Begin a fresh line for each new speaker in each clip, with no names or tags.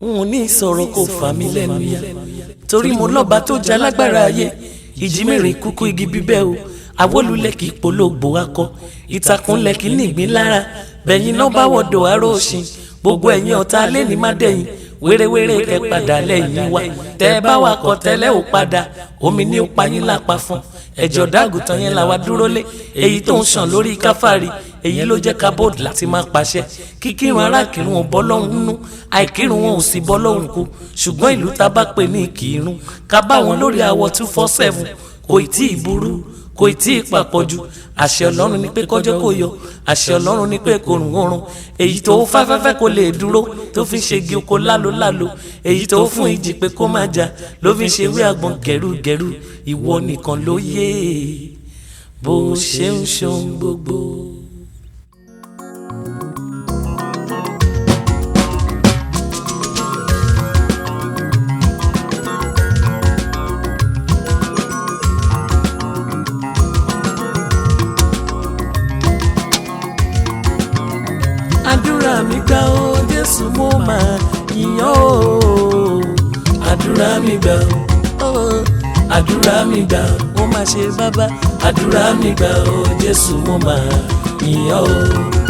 n ò ní sọ̀rọ̀ kó fà mí lẹ́nu yá torí mo lọ́ba tó jẹ́ alágbára ayé ìjímèrè kúkú igi bíbẹ́ o àwọlulẹ̀ kì í polówó akọ ìtàkùnlẹ̀ kì í nìgbín lára bẹ̀yìn náà bá wọ̀dọ̀ aró òsìn gbogbo ẹ̀yin ọ̀tá lẹ́ni má dẹ̀yìn wérewére kẹ padà lẹ́yìn wa tẹ́ ẹ bá wà kọ tẹ́lẹ̀ ò padà omi ní ó payín lápá fún ẹ̀jọ̀ dágùtàn yẹn làwa dúró lé èyí tó ń ṣàn lórí káfárí èyí ló jẹ́ kábọ́ọ̀dù láti máa pàṣẹ kíkírun arákìrun ò bọ́ lọ́hùn nínú àìkírun wọn ò sì bọ́ lọ́hùn kú ṣùgbọ́n ìlú tá a bá pè ní ìkírun ká bá wọn lórí àwọ̀ two four seven kò ì tí ì burú kò ì tí ì papọ̀jù àṣẹ ọlọ́run ni pé kọjọ́ kò yọ àṣẹ ọlọ́run ni pé kò rùn oorun èyí tó fáfẹ́fẹ́ kò lè dúró tó fi ń ṣe igi oko lálolálo èyí tó fún ìjì pé kó má jà ló fi ń ṣe wí àgbọn gẹ̀rúgẹ̀rú ìwọ nìkan ló yé bó ṣe ń ṣohun gbogbo. àdúrà mi gbà ó jésù mo máa yìnyàn ó àdúrà mi gbà ó àdúrà mi gbà ó máa ṣe bàbá àdúrà mi gbà ó jésù mo máa yìnyàn ó.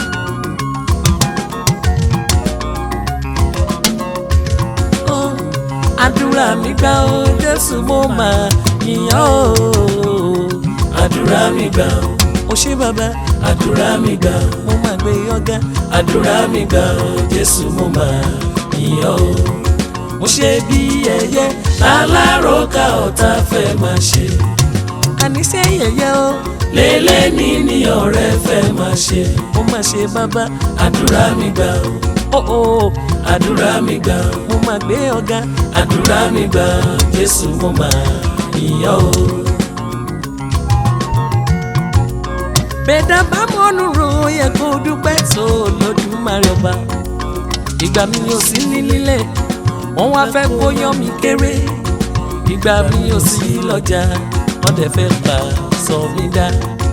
Ó, àdúrà mi gbà ó jésù mo máa yìnyàn ó àdúrà mi gbà ó ṣe bàbá àdúrà mi gbà ó mo máa gbé ọ̀gá àdúrà mi gbà ó jésù mo máa yìn ọ́ o. mo ṣe bí ẹyẹ aláròká ọ̀tá fẹ́ máa ṣe. àníṣe yẹ̀yẹ́ o. lélẹ̀ ní ní ọ̀rẹ́ fẹ́ máa ṣe. mo máa ṣe bàbá àdúrà mi gbà ó. ó ó àdúrà mi gbà ó. mo máa gbé ọ̀gá àdúrà mi gbà ó jésù mo máa yìn ọ́ o. bẹ́ẹ̀dá bá mọ́nú ro yẹ kó dúpẹ́ tó lódùmarè ọba ìgbà mi ò sí ní lílẹ̀ wọ́n wá fẹ́ kó yán mi kéré ìgbà mi ò sí lọ́jà wọ́n dẹ̀ fẹ́ pa sọ mí dá.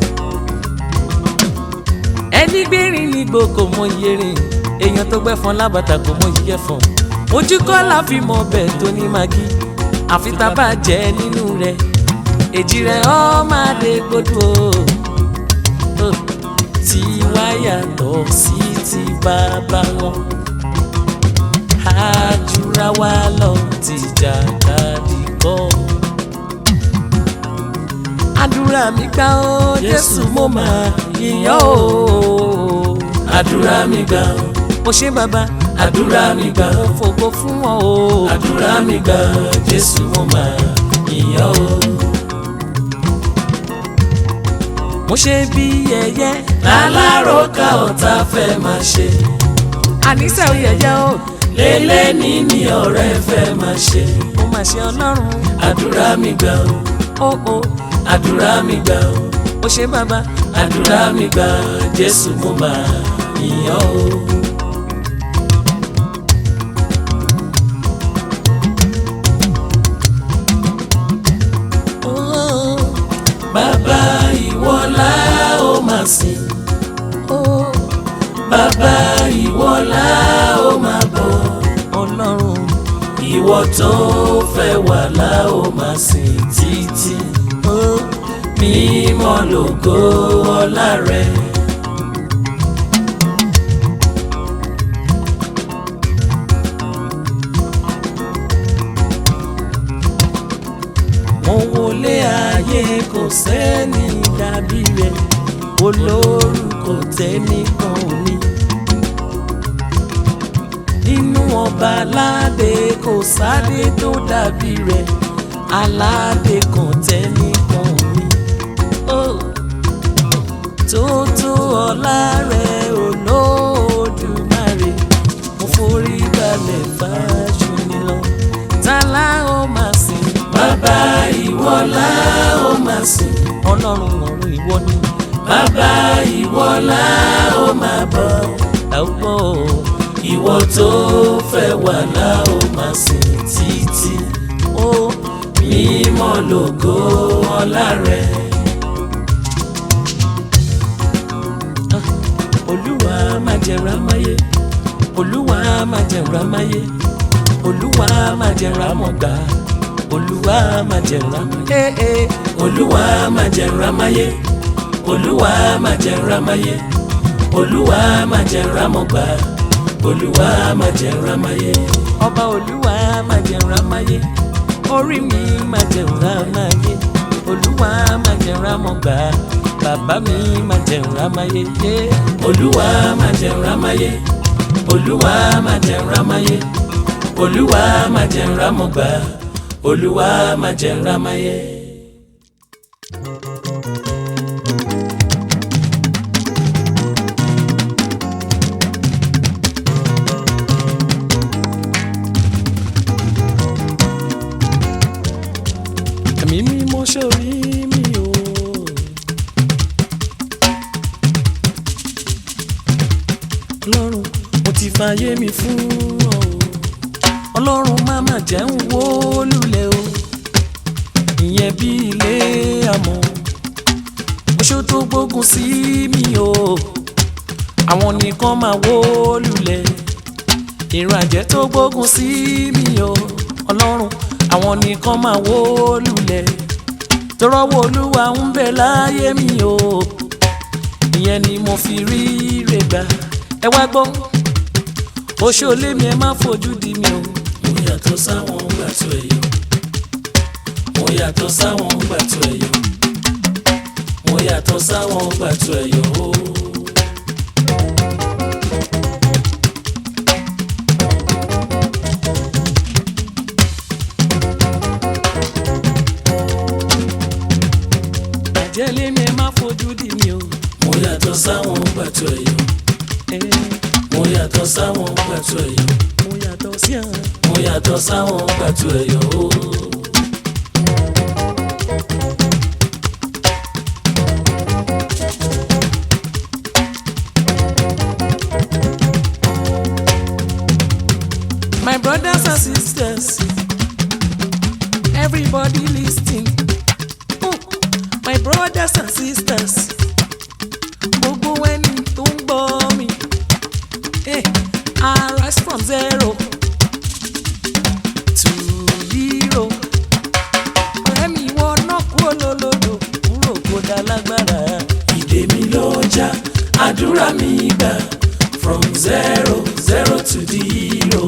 ẹni gbérin ní gbogbo mọ iye rìn èèyàn tó gbẹ́ fọn lábàtà kò mọ iye fọn ojú kọ́ la fi mọ ọbẹ̀ tó ní magi àfi tá a bá jẹ́ nínú rẹ̀ èjì rẹ̀ ọ́ máa dé gbódò tí wá yàtọ̀ sí ti bàbá wọn. àjùra wa lọ ti jàkadì kọ́. àdúrà mi gbà ó jésù mo máa yìnyàn ó. àdúrà mi gbà ó mo ṣe bàbá. àdúrà mi gbà ó mo fògo fún ọ o. àdúrà mi gbà ó jésù mo máa yìnyàn ó mo ṣe bí ẹyẹ aláròká ọ̀tá fẹ́ máa ṣe. àníṣe ò yẹyẹ o. lélẹ̀ ní ní ọ̀rẹ́ fẹ́ máa ṣe. mo máa ṣe ọlọ́run. àdúrà mi gbà ó. ó ó àdúrà mi gbà ó. ó ṣe bàbá. àdúrà mi gbà jésù mo máa yìnyàn o. bàbá ìwọ la ó máa sìn. bàbá ìwọ la ó máa bọ̀. ọlọ́run ìwọ tó fẹ́ wà la ó máa sìn títí. mímọ́ lógo ọlá rẹ. mo wọlé ayé kò sẹ́ni dàbí rẹ̀ olórúkọ tẹ́nìkan ò ní. nínú ọba aládé kò sáde tó dàbí rẹ̀ aládé kan tẹ́nìkan ò ní. tó tó ọlá rẹ̀ olódùmarè mo forí balẹ̀ fáṣọ nílọ tálá ó máa sìn bàbá ìwọ la ó máa sìn. ọlọ́run ọ̀run ìwọ ni. bàbá ìwọ la ó máa bọ̀. àwọ̀ ìwọ tó fẹ́ wà la ó máa sìn títí. ó mímọ́ lógo ọlá rẹ. olúwa má jẹ́ rámáyé olúwa má jẹ́ rámáyé olúwa má jẹ́ rámọ̀ gbà olúwa má jẹ́ rámáyé olúwa má jẹ́ rámáyé olúwa má jẹ́ rámáyé olúwa má jẹ́ rámọ̀ gbà olúwa má jẹ́ rámáyé. ọba olúwa má jẹ́ rámáyé orí mi má jẹ́ rámáyé olúwa má jẹ́ rámọ̀ gbà bàbá mi má jẹ́ rámáyé. olúwa má jẹ́ rámáyé olúwa má jẹ́ rámáyé olúwa má jẹ́ rámọ̀ gbà olúwa má jẹ́ rámáyé. ẹ̀mí mímọ́ sórí mi o. ọlọ́run mo ti fàyè mi fún ọ o. ọlọ́run má má jẹ́ ń wó lulẹ̀ o. ìyẹn bí ilé àmọ́ oṣù tó gbógun sí mi o. àwọn nìkan máa wó lulẹ̀ ìran àjẹ́ tó gbógun sí mi o. ọlọ́run àwọn nìkan máa wó lulẹ̀ tọrọwọ́ olúwa ń bẹ láyé mi o ìyẹn ni mo fi rí rè gbà ẹ wá gbọ́ oṣoolé mi ẹ má fojú di mi o. mo yàtọ̀ sáwọn gbàtọ̀ ẹ̀yọ́ mo yàtọ̀ sáwọn gbàtọ̀ ẹ̀yọ́ mo yàtọ̀ sáwọn gbàtọ̀ ẹ̀yọ́ o. àjẹlé mi ẹ má fojú di mi o. mo yàtọ̀ sáwọn gbàtọ̀ ẹ̀yọ́ mo yàtọ̀ sáwọn gbàtọ̀ ẹ̀yọ́ mo yàtọ̀ sí àwọn. mo yàtọ̀ sáwọn gbàtọ̀ ẹ̀yọ́ o. My brothers and sisters, everybody listening. Oh, my brothers and sisters, gbogbo ẹni tó ń gbọ́ mi. Hey, I rise from zero to hero. Ọ̀rẹ́ mi wọ náà kúrò lólodò kúrò kó dá lágbára. Ìdè mi ló já, àdúrà mi gbà from zero zero to the hero.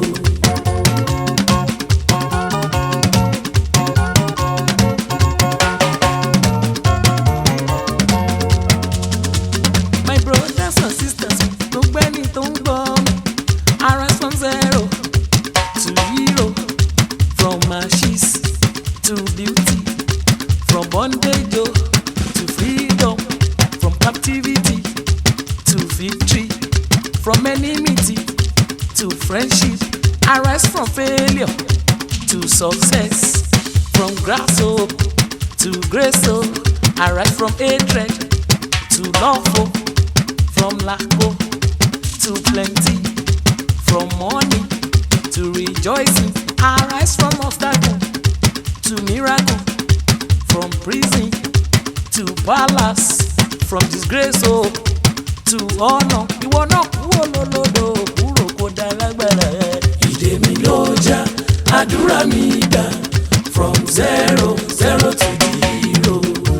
My brothers and sisters, gbogbo ẹni tó ń gbọ́ mi. I rise from zero to hero, from ashes to beauty, from bondage oh, to freedom, from captivity to victory, from enmity to friendship. I rise from failure to success, from grass oh, to grace oh. I rise from hatred to love oh, from lack oh, to plenty from money to rejoicing. I rise from obstacle to miracle, from prison to palace, from disgrace oh, to honor. Ìwọ náà kúrò lólódò kúrò kó dá lágbára. Ìdè mi ló já, àdúrà mi gbà from zero zero to the hero.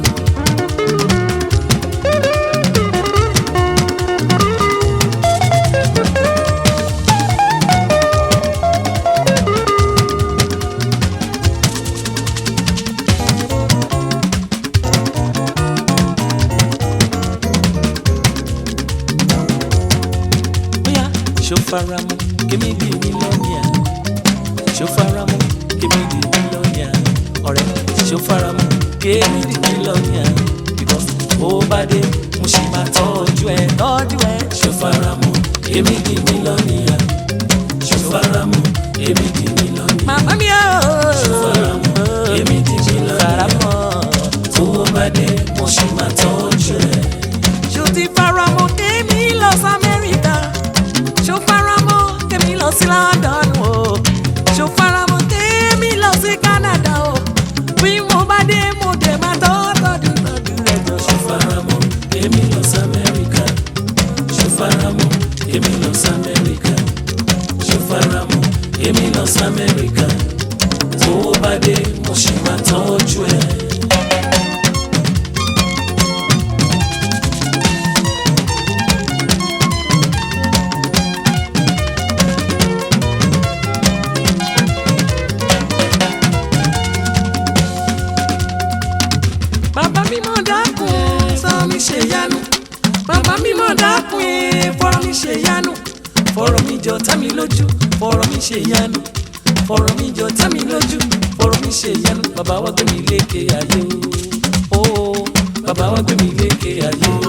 bóyá ṣó faramọ́ kémi di mílíọ̀nìà ṣó faramọ́ kémi di mílíọ̀nìà ọ̀rẹ́ ṣó faramọ́ kémi di mílíọ̀nìà because ó bá dé mo ṣì máa tọ́jú ẹ tọ́jú ẹ ṣó faramọ́ kémi di mílíọ̀nìà ṣó faramọ́ kémi di mílíọ̀nìà. màmá mi ò ṣó faramọ́ kémi di mílíọ̀nìà faramọ́ tó bá dé mo ṣì máa tọ́jú ẹ. ṣó ti faramọ́ kémi lọ sí Amẹ́ríkà ṣó faramọ́ kémi lọ sí London o ṣó faramọ́ kémi lọ sí Canada o bí mo bá dé mo dé máa tọ́ tọ́jú tọ́jú rẹ̀ jọ. ṣó faramọ́ kémi lọ sí Amẹ́ríkà ṣó faramọ́ kémi lọ sí Amẹ́ríkà lamẹ́ríkà tó bá dé mo ṣì máa tọ́jú ẹ. bàbá mímọ́ dákun sọ mi ṣe yanu bàbá mímọ́ dákun fọ̀rọ̀ mi ṣe yanu fọ̀rọ̀ mi jọ tá mi lójú fọ̀rọ̀ mi ṣe yanu fọ̀rọ̀ mi jọ tá mi lójú fọ̀rọ̀ mi ṣe yanu bàbá wa gbé mi lékè ayé o ó bàbá wa gbé mi lékè ayé o.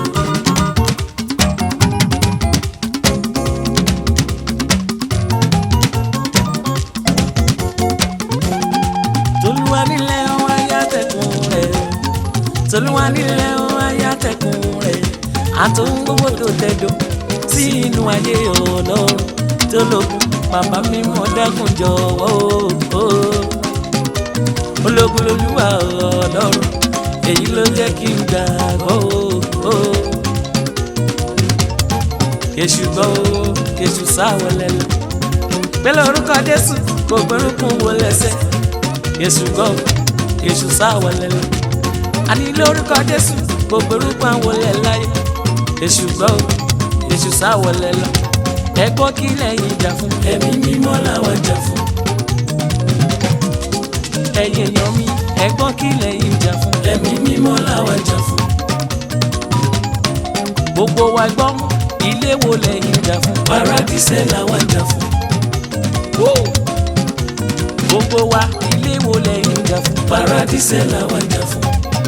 tolúwa nílẹ̀ ọ̀hún ayátẹ̀kùn rẹ̀ tolúwa nílẹ̀ ọ̀hún ayátẹ̀kùn rẹ̀ àtòun gbogbo tó tẹ̀dọ̀ sí inú ayé ọlọ́run tó lókun bàbá mi mọ̀ dákun jọ̀wọ́ o ológun lolúwa ọlọ́run èyí ló jẹ́ kí n gbàgbọ́ o kèṣù gbọ́ o kèṣù sáwọlẹ̀ lọ pẹ̀lú orúkọ jésù gbogbo orúkún wo lẹ́sẹ̀ kèṣù gbọ́ o kèṣù sáwọlẹ̀ lọ àní lórúkọ jésù gbogbo orúkún àwọlẹ̀ láyé kèṣù gbọ́ o kèṣù sáwọlẹ̀ lọ ẹ gbọ́ kí lẹ́yìn jà fún ẹ̀mí mímọ́ làwọn jà fún ẹ̀yin èèyàn mi ẹ gbọ́ kí lẹ́yìn jà fún ẹ̀mí mímọ́ làwọn jà fún gbogbo wa gbọ́ ilé wo lẹ́yìn jà fún paradíṣẹ́ làwọn jà fún gbogbo wa ilé wo lẹ́yìn jà fún paradíṣẹ́ làwọn jà fún.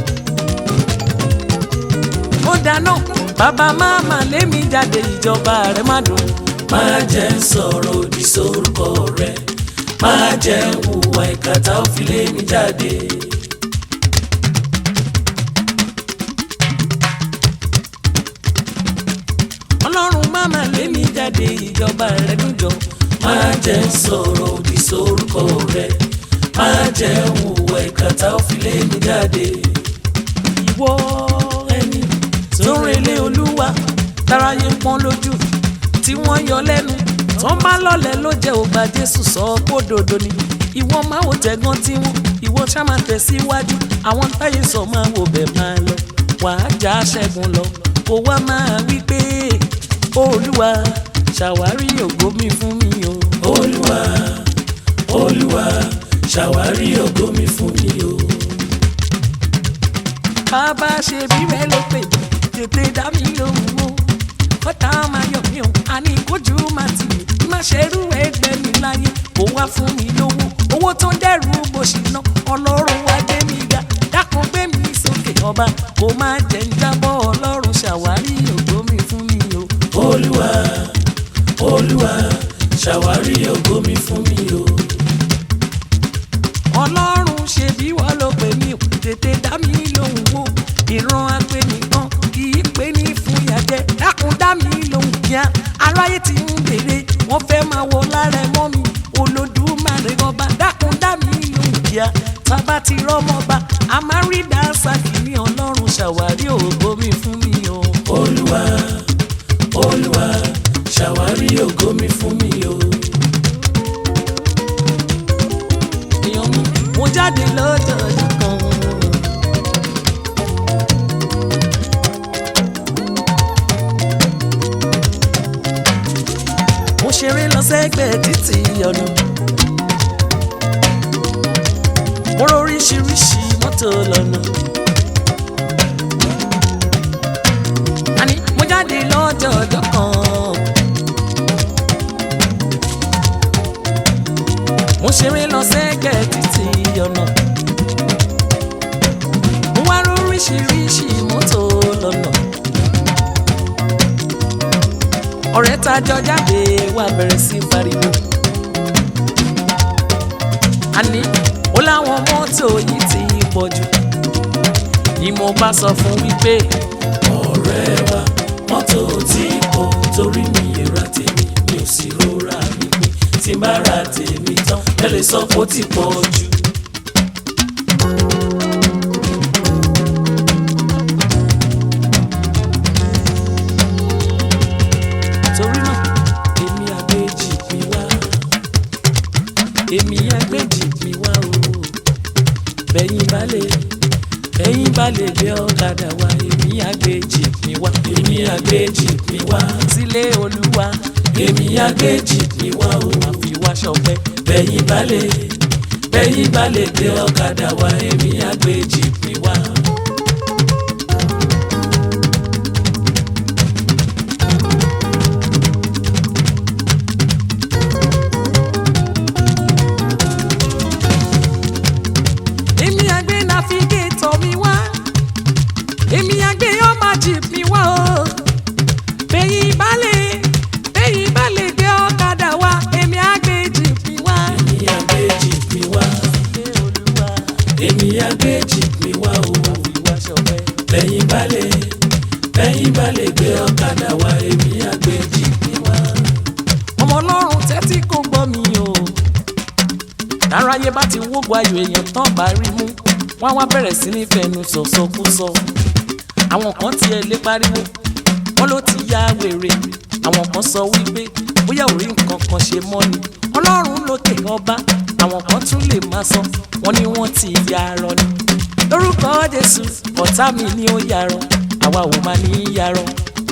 ó dáná bàbá máma lémi jáde ìjọba rẹ̀ má dùn. máa jẹ́ sọ̀rọ̀ òdì sórúkọ rẹ̀ máa jẹ́ hùwà ìkàtà òfin lémi jáde. ọlọ́run máma lémi jáde ìjọba rẹ̀ dùjọ. máa jẹ́ sọ̀rọ̀ òdì sórúkọ rẹ̀ máa jẹ́ hùwà ìkàtà òfin lémi jáde. ìwọ ẹni tó ń relé olúwa táráyé ń pọ́n lójú tí wọ́n yọ lẹ́nu tó ń bá lọ́lẹ̀ ló jẹ́ ògbà jésù sọ kó dòdò ni ìwọ máa wò tẹ̀gán tí wọ́n ìwọ ṣá máa tẹ̀síwájú àwọn táyé sọ máa wò bẹ́ẹ̀ máa lọ wàá já ṣẹ́gun lọ kó wá máa wí pé olúwa ṣàwárí ògo mi fún mi o. olúwa olúwa ṣàwárí ògo mi fún mi o. bàbá ṣe bí rẹ ló pè tètè dá mi lóhùn o kọ́tà máa yọ̀ mí o àní kójú máa tì mí má ṣe rú ẹgbẹ́ mi láyé kó wá fún mi lówó owó tó ń dẹ́rù bó ṣì ná ọlọ́run wá dé mi ga dákun gbé mi sókè ọba kó má jẹ́ ń jábọ́ ọlọ́run ṣàwárí ògo mi fún mi o. olúwa olúwa ṣàwárí ògo mi fún mi o. ọlọ́run ṣe bí wọ́n ló pè mí o tètè dá mi lóhùn o ìran apẹ nìkan kì í pè ní fún ìyàjẹ dákun dá mi lóhùn kíá aráyé ti ń béèrè wọ́n fẹ́ máa wọ lára ẹ mọ́ mi olódùmarè ọba dákun dá mi lóhùn kíá tábà ti rọ́mọba a máa rí dáńsákì ní ọlọ́run ṣàwárí ògo mi fún mi o. olúwa olúwa ṣàwárí ògo mi fún mi o. èèyàn mi mo jáde lọ́jọ́ ọjọ́ kan. mo ṣeré lọ sẹ́gbẹ̀ẹ́ títì ọ̀nà. mo róríṣiríṣi mọ́tò lọ́nà. àní mo jáde lọ́jọ́ ọjọ́ kan. mo ṣeré lọ sẹ́gbẹ̀ẹ́ títì ọ̀nà. mo wá róríṣiríṣi mọ́tò lọ́nà. ọ̀rẹ́ tá a jọ jáde wá bẹ̀rẹ̀ sí pariwo. àní ó láwọn mọ́tò yìí ti pọ̀ jù. ni mo bá sọ fún wípé. ọ̀rẹ́ wa mọ́tò tí pọ̀ torí mi ra tèmi mi ò sì rọra mi pé tí n bá ra tèmi tán ẹ lè sọ pé ó ti pọ̀ jù. torí náà èmi àgbèjì pín wá èmi èmi àgbèjì mi wá o bẹ́yìn bá lè bẹ́yìn bá lè gbé ọ̀kadà wá èmi àgbèjì mi wá èmi àgbèjì mi wá sílé olúwa èmi àgbèjì mi wá o àfi wá ṣọpẹ́ bẹ́yìn bá lè bẹ́yìn bá lè gbé ọ̀kadà wá èmi àgbèjì mi wá.
èmi àgbẹ̀ nàfígẹ́tọ̀ mi wá èmi àgbẹ̀ ọmọ jeep mi wá o bẹ́yìn balẹ̀ bẹ́yìn balẹ̀ gbé ọ̀kadà wá èmi àgbẹ̀ jeep mi wá.
èmi àgbèjì mi wá
ilé olúwa
èmi àgbèjì mi wá o
ìwà ṣọpẹ́.
bẹ́yìn bá lè bẹ́yìn bá lè gbé ọ̀kadà wá èmi àgbèjì mi wá.
ọmọ ọlọ́run tẹ́tí kò gbọ́ mi o. táráyé bá ti wógun ayò èèyàn tán bá rí mú wọ́n wá bẹ̀rẹ̀ sí ní fẹnu sọ̀sọkúsọ. àwọn kan tiẹ̀ lé pariwo wọ́n ló ti ya wèrè àwọn kan sọ wípé bóyá ò rí nǹkan kan ṣe mọ́ ni ọlọ́run lókè ọba àwọn kan tún lè máa sọ wọ́n ní wọ́n ti ya arọ ni. lórúkọ jésù ọ̀tá mi ni ó yarọ àwa ò máa ní í yarọ.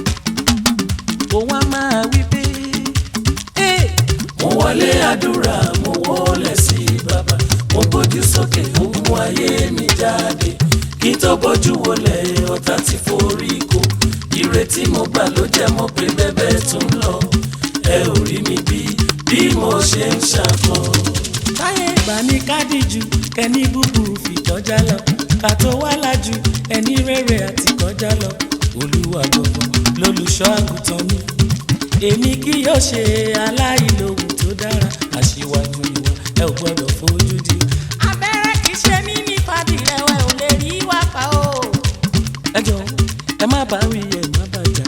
òun á máa wí pé. Hey!
mo wọlé àdúrà mo wọlé sí bàbá mo gbójú sókè mo mú ayé mi jáde kí n tó bójú wọlé ọ̀tá ti forí kó ìrètí mo gbà ló jẹ́ mọ́ pé bẹ́bẹ́ tún lọ ẹ ò rí mi bí bí mo ṣe ń ṣàkọ. táyé ìgbà ní kádìjú kẹ́ni búburú fi kọjá lọ ká tó wá lájú ẹni rere àti kọjá lọ olúwa gbọ̀ngàn lólùṣọ́ àgùntàn mi èmi kì yóò ṣe aláìlóhùn tó dára aṣíwájú ìwà ẹ ò gbọ́dọ̀ fojú di.
abẹ́rẹ́ kì í ṣe mí ní fàdí ẹ̀wẹ̀ ò lè rí wá pa o.
ẹ jọ ẹ má bá wí ẹ má bà já.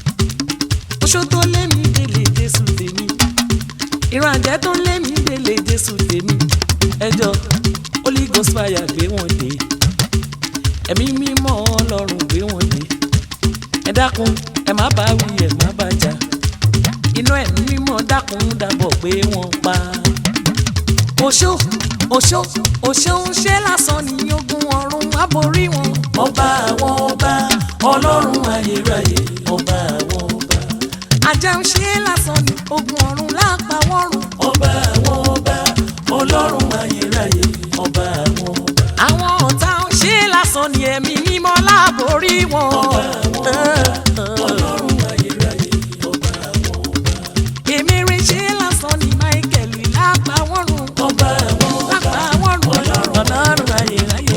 oṣó tó lé mi délé jésù tèmi ìran àjẹ́ tó lé mi délé jésù tèmi ẹ jọ holy ghost fire gbé wọn dé ẹ̀mí mímọ́ ọlọ́run gbé wọn dé ẹ dákun ẹ má bá wí ẹ má bà já iná ẹ̀mí mímọ́ dákun dábọ̀ pé wọ́n pa.
oṣó oṣó oṣó ń ṣe lásán ní ogun ọ̀run aborí wọn.
ọba àwọn ọba ọlọ́run ayérayé ọba àwọn ọba.
ajá ń ṣe lásán ní ogun ọ̀run lápá wọ́run.
ọba àwọn ọba ọlọ́run ayérayé ọba àwọn ọba.
àwọn ọ̀tá ń ṣe lásán ní ẹ̀mí mímọ́ láborí wọn.
ọba àwọn ọba ọlọ́run ayérayé ọba àwọn ọba.
èmi rí ṣe lásán ní michael lápá wọ́run.
ọba àwọn ọba
lápá wọ́run ọlọ́run ayérayé.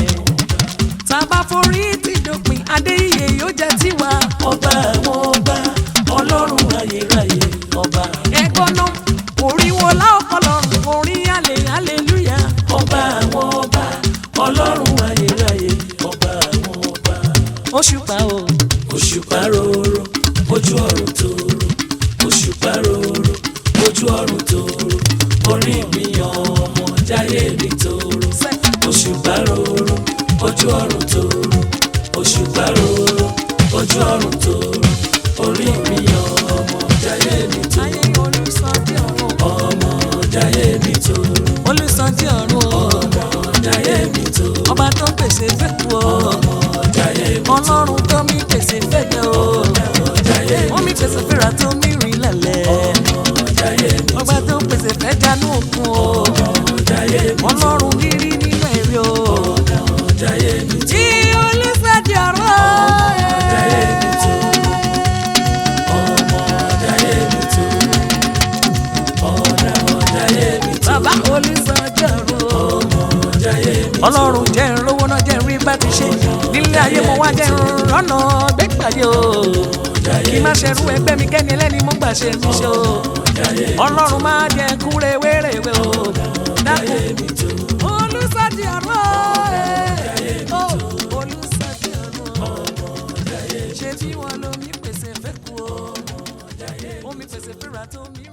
tábà forí ti dópin adéyẹ yóò jẹ́ tiwa.
ọba àwọn ọba ọlọ́run ayérayé ọba.
ẹ̀gbọ́n náà orí wo láọ̀kọ́lọ́run orí àlè hallelúyà.
ọba àwọn ọba ọlọ́run ayérayé ọba àwọn ọba.
òṣùpá o
òṣùpá rorò ojú ọ̀run tòrò òṣùpá rorò ojú ọ̀run tòrò orí mi ọmọ jáyé mi tòrò òṣùpá rorò ojú ọ̀run tòrò òṣùpá rorò ojú ọ̀run tòrò orí mi ọmọ jáyé mi tòrò
ayé olùsọjí ọ̀run
ọmọ jáyé mi tòrò
olùsọjí ọ̀run o
ọmọ jáyé mi tòrò
ọba tó ń pèsè fẹ́kù o
ọmọ jáyé mi
ọlọ́run tó mi pèsè fẹ́kẹ̀ o
jáyé mi
wọ́n mi pèsè fẹ́ra tó mi rìn lẹ̀lẹ̀
ọmọ jáyé mi
ọba tó ń pèsè fẹ́ janú òkun o
ọmọ jáyé mi
ọlọ́run rírí nínú ẹ̀rí o
ọmọ jáyé mi
tí olùsọjí ọ̀run
ọmọ jáyé mi tó ọ̀nà jáyé mi tó
bàbá olùsọjí ọ̀run o.
ọmọ jáyé mi
ọlọ́run jẹ́ ìrànlọ́wọ́ náà jẹ́ ìrìn bá ti ṣe nílé ayé mo wá jẹ́ ìrànlọ́nà gbẹ́gbàdé o kí má ṣerú ẹgbẹ́ mi kẹ́ni ẹlẹ́ni mo gbà ṣe mí ṣe o ọlọ́run máa jẹ́ kúre wéréwé o dákun olùsọ̀dì ọ̀rọ̀ ẹ̀ o olùsọ̀dì ọ̀rọ̀ ṣé tí wọ́n lo mi pèsè fẹ́ kú o omi pèsè fẹ́ra tó mi